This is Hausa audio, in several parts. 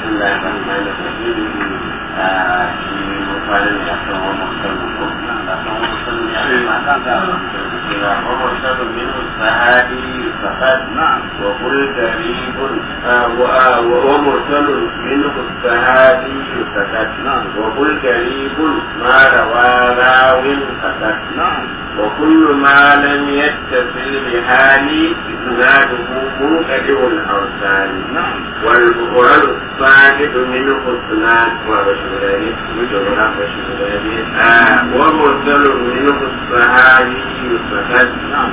بسم الله الرحمن الرحيم في مقابل الأحكام والمحكم ومرسل منه الصحابي فقد وقل قريب ومرسل منه الصحابي فقد وقل قريب ما روى راو فقد وكل ما لم يتصل بحال إسناده منقطع الأوصال والبخار الصاعد منه اثنان وبشرين وجملة وشرين ومرسل منه الصحابي فقد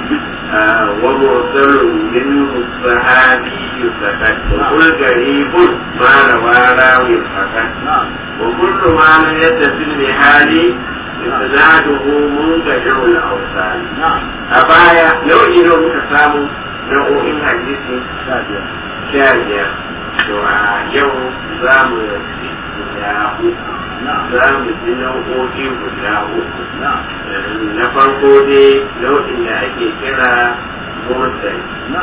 ومرسل منه الصحابي فقد وكل قريب ما روى راوي فقد وكل ما لم يتصل بحال إسناده منقطع الأوصال أبايا لو إنه متسامو nau'o'in hadisi sha biyar to a yau za mu yi guda uku za mu ji nau'o'i guda uku na farko dai nau'in da ake kira motsai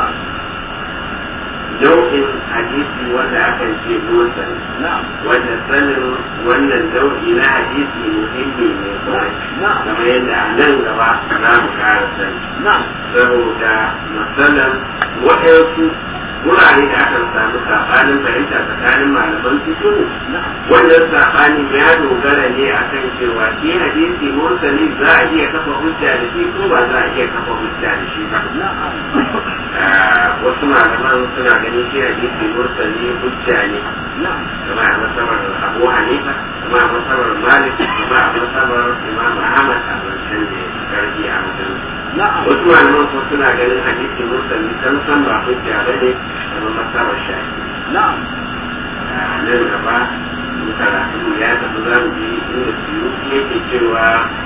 nau'in hadisi wanda akan ce motsai wanda sanin wannan nau'i na hadisi muhimmi ne kawai kamar yadda a nan gaba za mu kara sani saboda matsalan waɗansu wurare da aka samu saɓanin fahimta tsakanin malaman fikiru wannan saɓanin ya dogara ne akan cewa shi hadisi mursali za a iya kafa hujja da shi ko ba za a iya kafa hujja da shi ba wasu malaman suna ganin shi hadisi mursali hujja ne kama a masabar abu hanifa kama a masabar malik kama a masabar imam ahmad a wancan da karfi a wajen wasu malaman kuma suna ganin hadisi mursali san san ba hujja ba ne kama masabar shafi nan gaba karatu ya tafi za mu ji inda su yake cewa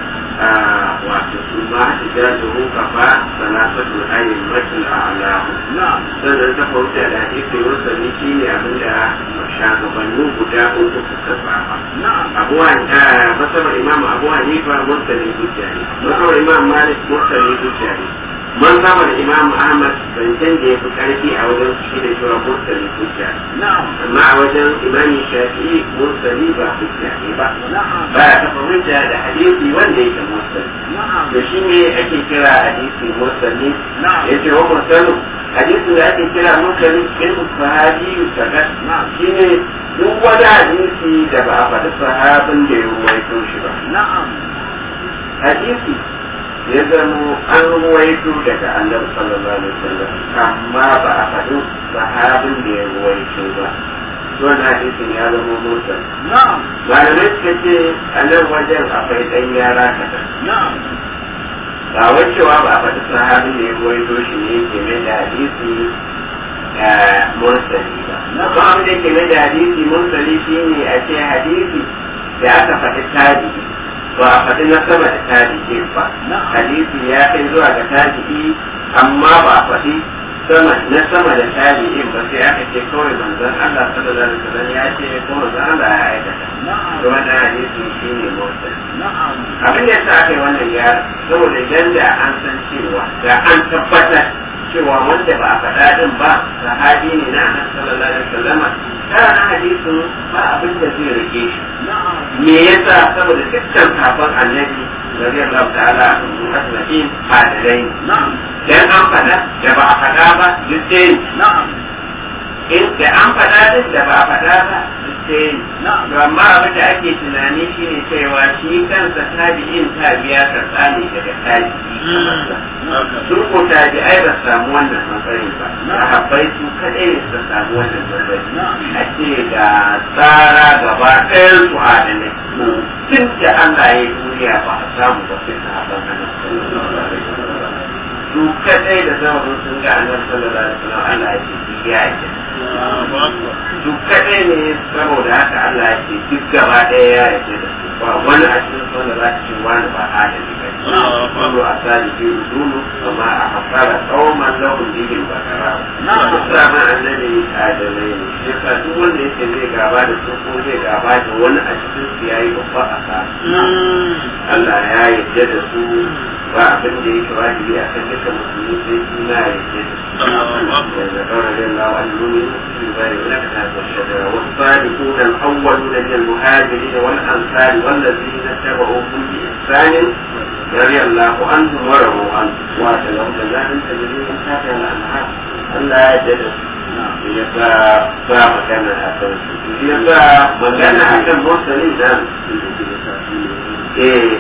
wato su ma ta ja da ruka fa salatatul ayin matul a'lahu sannan ta fauta da hadisi mursali shi ne abinda shagabannin guda uku suka saba abuwa masabar imam abu hanifa mursali hujja ne masabar imam malik mursali hujja ne mazhabar imam ahmad zancen da ya fi karfi a wajen shi da cewa mursali hujja amma a wajen imam shafi'i mursali ba hujja ne ba ba ya kafa hujja da hadisi wanda yake mursali da shi ne ake kira hadisi mursali ya ce wa mursalu hadisin da ake kira mursali in sahabi sakat shi ne duk wani hadisi da ba a faɗi sahabin da ya ruwaito shi ba hadisi ya zamo an ruwaito daga annabi sallallahu alaihi wasallam amma ba a faɗi sahabin da ya ruwaito ba wannan hadisin ya zama mursal malamai suka ce a nan wajen akwai ɗan yara kaɗan ba wai cewa ba a faɗi sahabin da ya ruwaito shi ne ke mai da hadisi mursali ba amma abin da ke mai da hadisi mursali shine a ce hadisi da aka faɗi tabi'i ba a faɗi na sama da tabi'i ba hadisi ya kai zuwa ga tabi'i amma ba a faɗi sama na sama da tabi'in ba sai aka ce kawai manzon Allah sallallahu alaihi wasallam ya ce ko manzon Allah ya aikata to wannan hadisi shine motsa abin da yasa aka yi wannan ya saboda idan da an san cewa da an tabbatar cewa wanda ba a faɗa din ba sahabi ne na annabi sallallahu alaihi wasallam kana na hadisin ba abin da zai rike shi me yasa saboda dukkan kafin annabi radiyallahu ta'ala anhu asma'in adalai dan an faɗa da ba a faɗa ba duk ɗaya in da an faɗa din da ba a faɗa ba duk ɗaya to amma abin da ake tunani shine cewa shi kansa tabi'in tabiya karɓa ne daga tabi'i sun ko tabi'ai ba samu wannan matsayin ba sahabbai su kaɗai ne su samu wannan matsayin a ce ga tsara gaba ɗayan su adalai tun da Allah ya yi duniya ba a samu ba sai sahabban annabi su kadai da zama sun ga annabi sallallahu alaihi wasallam Allah ya ce ya ce su kadai ne saboda haka Allah ya ce duk gaba ɗaya ya yarda da su ba wani a cikin wanda za ta ce wani ba adali ba kullu asali fi udulu kama a hasara qauman lahum bihim bakara duk sama annabi adalai ne shi yasa duk wanda yake zai gaba da su ko zai gaba da wani a cikin su yayi babba asara Allah ya yarda da su ba abin da yake wajibi a kan dukkan musulmi sai suna ya ce da kawai da Allah wa al-mumi su ba da wani ka ta shadara wasu sadiquna al-awwaluna min al-muhajirin wal ansar wal ladina tabi'uhum bi ihsan رضي الله عنهم ورضوا عنه واتلهم جزاء تجري من تحتها الانهار Allah ya jada ya sa ba magana a kan su ya sa magana a kan motsalin nan eh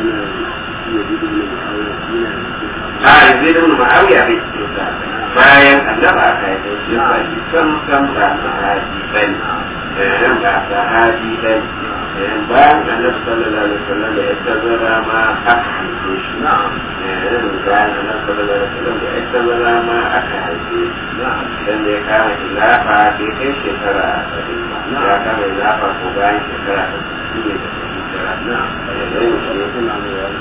a yanzu da wani ma'awiya bai cikin sa bayan annaba aka yi shi ba shi san san ba sahabi bane ba sahabi bane bayan annabi sallallahu alaihi wasallam da ya tazara ma aka haife shi bayan annabi sallallahu alaihi wasallam da ya tazara ma aka haife shi dan da ya kama ilafa bai kai shekara saba'in ba ya kama ilafa ko bayan shekara saba'in ne da shekara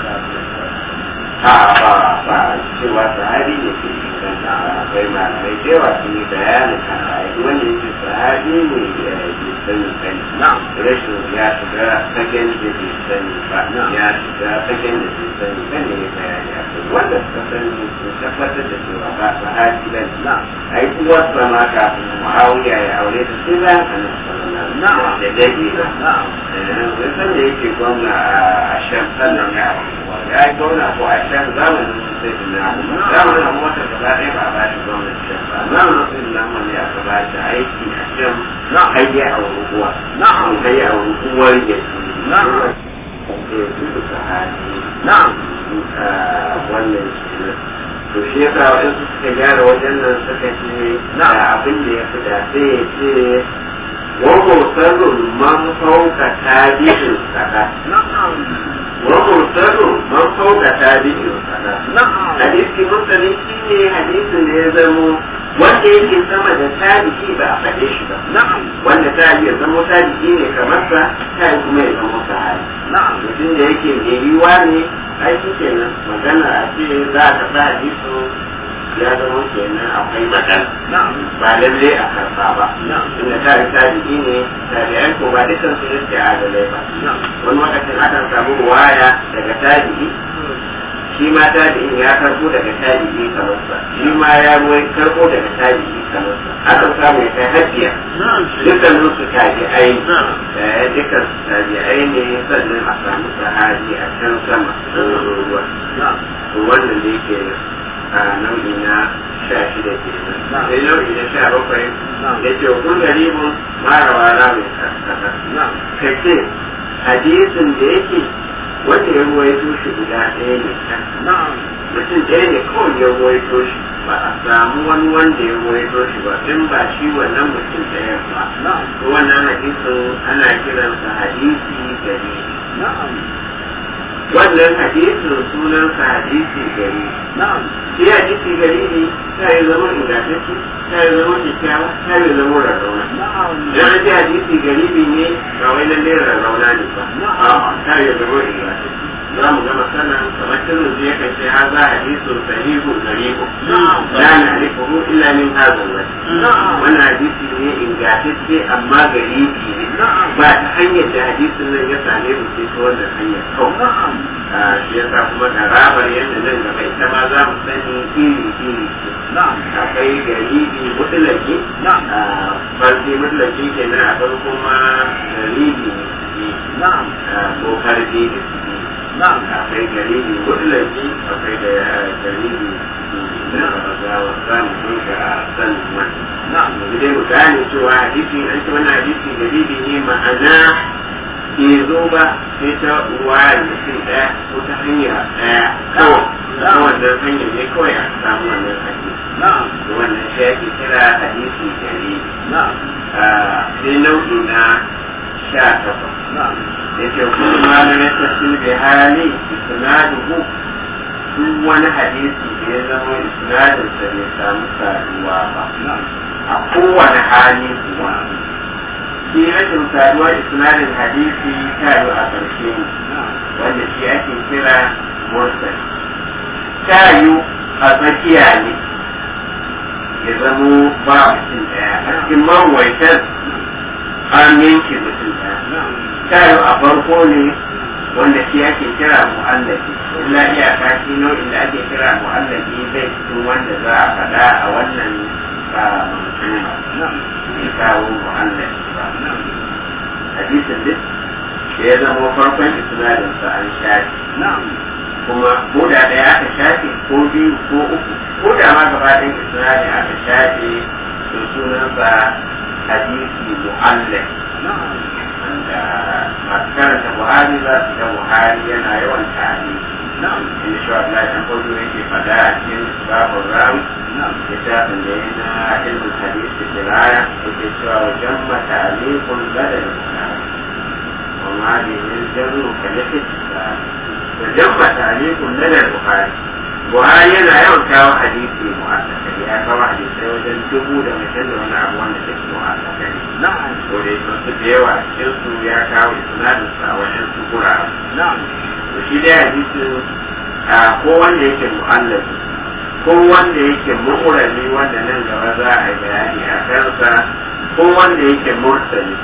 a ba ba cewa sahabi ne ke inganta akwai malamai da yawa sun yi bayanin haka wanda yake sahabi ne ya yi sani sani rashin ya shiga saken da bai sani ba ya shiga saken da bai sani ba ne ya bayani a kai wanda suka sani sun tabbatar da cewa ba sahabi ba ne a yi kuwa sama kafin mu'awiya ya aure ta sai bayan annabi sallallahu alaihi wasallam da dade ba wai san da yake gwamna a shan sannan ya aure ya yi gwamna ko a shan zamanin sai da na zamanin amma wata gaba ɗaya ba a ba shi gwamnati shan ba zamanin sai da na ya aka ba shi aiki a shan hayya a rukuwa na'am hayya a rukuwar ya ce na'am eh su ka hali na'am wannan shi to shi yasa waɗansu suka gyara wajen nan suka ce na abin da ya fi da sai ya ce ومرسل من فوق تابع الصلاة ومرسل من فوق تابع الصلاة حديث مرسل شيء حديث يزمو wanda yake sama da tabi'i ba a faɗe shi ba wanda tabi'i ya zama tabi'i ne kamar sa ta kuma ya zama sahabi mutum da yake mai yiwa ne aiki kenan magana a ce za a taɓa hadisu ya zama kenan akwai matsala ba lalle a karba ba inda ta yi tabi'i ne tabi'ai ko ba dukkan su yake adalai ba wani lokacin akan samu waya daga tabi'i shi ma tabi'in ya karbo daga tabi'i kamar sa shi ma ya ruwai karbo daga tabi'i kamar sa akan samu ya kai hajjiya dukkan su tabi'ai dukkan su tabi'ai ne sannan a samu sahabi a can sama ruwa wannan da yake a nau'i na sha shida ke nan sai nau'i na sha bakwai da ke kun garibin marawa na mai kasa ka ce hadisin da yake wanda ya ruwaito shi guda ɗaya ne mutum ɗaya ne kawai ya ruwaito shi ba a samu wani wanda ya ruwaito shi ba in ba shi wannan mutum ɗaya ba wannan hadisin ana kiransa hadisi gari wannan hadisin sunansa hadisi gari shi hadisi gari ne ta yi zama ingantacce ta yi zama kyakkyawa ta yi zama rarrauna idan an ce hadisi gari ne ba wai lalle rarrauna ne ba ta yi zama ingantacce za mu gama sanan kamar tunan zai yakan ce ha za hadisun sahihu garibu la na alifuhu illa min hazan wani wannan hadisi ne ingantacce amma garibi ne ba ta hanyar da hadisin nan ya same mu sai ta wannan hanyar kawai shi yasa kuma garabar yadda nan gaba ita ma za mu sani iri iri akwai garibi mutulaki farki mutulaki kenan akwai kuma garibi ne ko karfi da su akwai garibi mutulaki akwai da garibi na gawa za mu dinga sanin wannan yanzu dai mu gane cewa hadisi an ce wannan hadisi garibi ne ma'ana bai zo ba sai ta wayar mutum ɗaya ko ta hanya ɗaya kawai ta wannan hanyar ne kawai a samu wannan hadisi wannan shi ake kira hadisi gari sai nau'i na sha takwas da ke kuma malamin tafsir bai hali isnaduhu duk wani hadisi da ya zama isnadinsa bai samu saduwa ba a kowane hali kuwa shi rashin saduwar isnadin hadisi ta yi a ƙarshe ne wanda shi ake kira mursal ta yi a tsakiya ne ya zamo ba mutum ɗaya a cikin mawaitar an yanke mutum ɗaya ta yi a farko ne wanda shi ake kira mu'allafi illa iyaka shi nau'in da ake kira mu'allafi bai cikin wanda za a faɗa a wannan manzuma bai kawo mu'allafi ba hadisin duk da ya zama farkon isnadinsa an shafi kuma ko da ɗaya aka shafe ko biyu ko uku ko da ma gaba ɗayan isnadin aka shafe to sunansa hadisi mu'allaf wanda masu karanta buhari za su ga buhari yana yawan tare inda shi wa ɗan kwallo yake faɗa a cikin babin ram littafin da ya na ilmin hadisi kiraya yake cewa wajen mata alikun ladar buhari وما به الجر كلفت وجمع تعليق لدى البخاري buhari yana yawan kawo hadisi mu'allaka ya kawo hadisai wajen dubu da mutum da wani abu wanda take mu'allaka ne na'am to dai sun su da yawa cikin su ya kawo isnadin sa a wajen su gurare na'am to shi dai hadisi a ko wanda yake mu'allaki ko wanda yake mu'urami wanda nan gaba za a yi bayani a kansa ko wanda yake mursali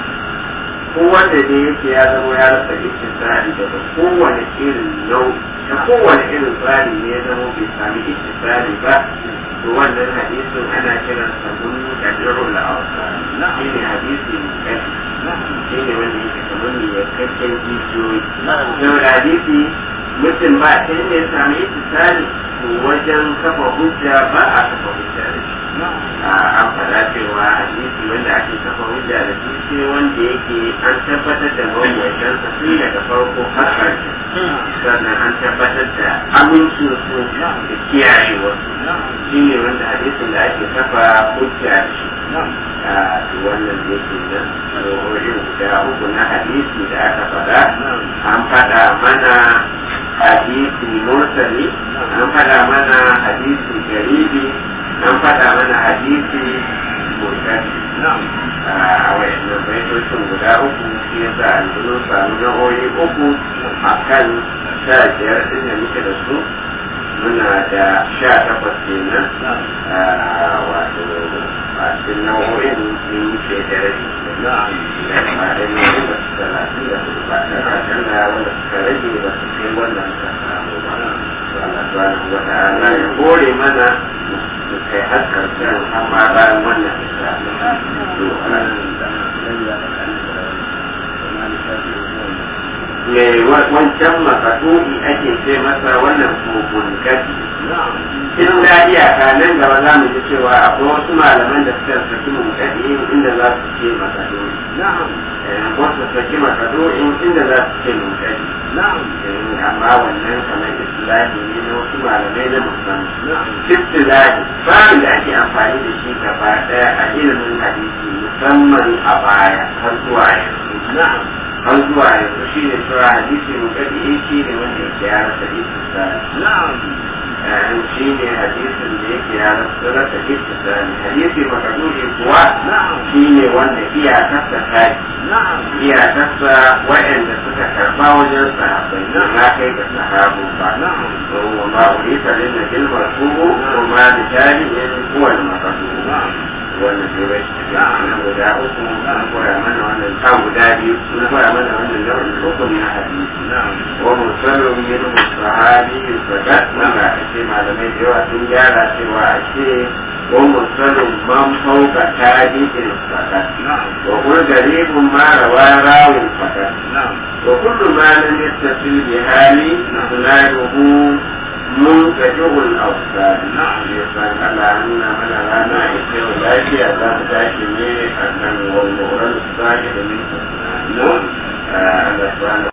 ko wanda dai yake ya zama ya rasa iktisari daga kowane irin nau'i da kowane irin tsari ne ya zama bai sami iktisari ba to wannan hadisin ana kiran sa mun kadirul la'awsa shi ne hadisi mai kai shi ne wanda yake kamar ne ya kakken jijiyoyi saboda hadisi mutum ba ta ne ya sami iktisari to wajen kafa hujja ba a kafa hujja da shi an faɗa cewa hadisi wanda ake kafa hujja da shi sai wanda yake an tabbatar da mawuyatansa tun daga farko har ƙarshe sannan an tabbatar da amincin su da kiyaye wasu shi ne wanda hadisin da ake kafa hujja da shi a wannan da yake nan irin guda uku na hadisi da aka faɗa an faɗa mana hadisi mursali an faɗa mana hadisi garibi an faɗa mana hadisi murtali a wayannan baitocin guda uku shi ya sa an zuno samu na'o'i uku a kan sha biyar ɗin da muke da su muna da sha takwas kenan wato a cikin nau'o'in sun wuce da rabi da ba da ne ba su talatin da su ba da rashin da wanda suka rage ba su kai wannan ka samu ba Allah subhanahu wa ta'ala ya hore mana su kai har karshen amma bayan wannan isa me wancan makasudi ake ce masa wannan kogon gadi in da iyaka nan gaba za mu ji cewa akwai wasu malaman da suka saki munkadi inda za su ce makasudi wasu saki makasudi inda za su ce munkadi amma wannan kamar istilahi ne na wasu malamai na musamman istilahi babin da ake amfani da shi gaba daya a ilimin hadisi musamman a baya har zuwa yanzu har zuwa yanzu shi ne cewa hadisi munkadi shi ne wanda yake ya rasa istilahi shi ne hadisin da yake ya rasa ittisali hadisi makaduri kuwa shi ne wanda iyakarsa ta iyakarsa waɗanda suka karba wajen sahabbai na kai ga sahabu ba wa ma urita lin nabil marfu'u wa ma bi tabi'in huwa al makaduri wannan turai na guda uku na koya mana wannan ta guda biyu na koya mana wannan nau'in uku na hadisi wa musallin min sahabi fakat wanda ake malamai da yawa sun gyara cewa ake wa musallin man fauka tabi'in fakat wa kul garibun ma rawa rawin fakat wa kullu ma lam yattasil bi hali sunaruhu منتجه الأوصال نعم يسأل على أن من لنا إسر ذاتي أذاب ذاتي من أن والمغرب الصالح من نعم